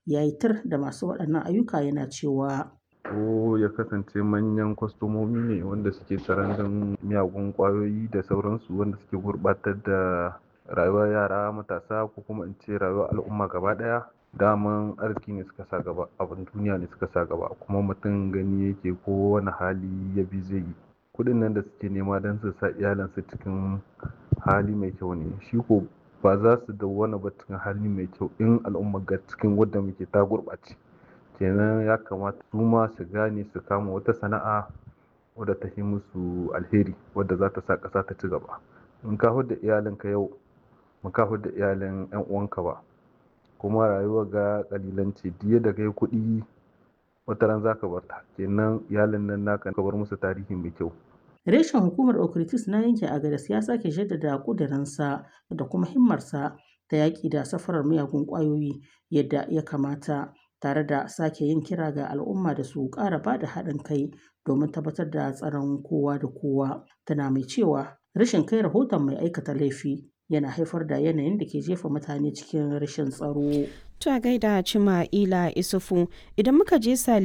ya yi tir da masu waɗannan ayyuka yana cewa ko ya kasance manyan kwastomomi ne wanda suke sarandan miyagun kwayoyi da sauransu wanda suke gurbatar da rayuwar yara matasa ko kuma in ce rayuwar al'umma gaba daya daman arziki ne suka sa gaba abin duniya ne suka sa gaba kuma mutum gani yake ko wani hali ya bi zai yi kudin nan da suke nema don su sa iyalansu cikin hali mai kyau ne shi ko ba za su dawwana ba cikin hali mai kyau in al'umma ga cikin wadda muke ta gurɓace kenan ya kamata su ma su gane su kama wata sana'a wadda ta yi musu alheri wadda za ta sa ƙasa ta ci gaba in ka da iyalinka yau ba ka da iyalin yan uwanka ba kuma rayuwar ga kalilanci diya da kai kuɗi wata ran za ka bar ta kenan iyalin nan naka ka bar musu tarihi mai kyau reshen hukumar okritis na yanke agadas ya sake jaddada kudirinsa da kuma himmarsa ta yaƙi da safarar miyagun ƙwayoyi yadda ya kamata tare da sake yin kira ga al'umma da su ƙara ba da haɗin kai domin tabbatar da tsaron kowa da kowa tana mai cewa rashin kai rahoton mai aikata laifi yana haifar da yanayin da ke jefa mutane cikin rashin tsaro. Ta gaida Cima Ila Isufu idan muka je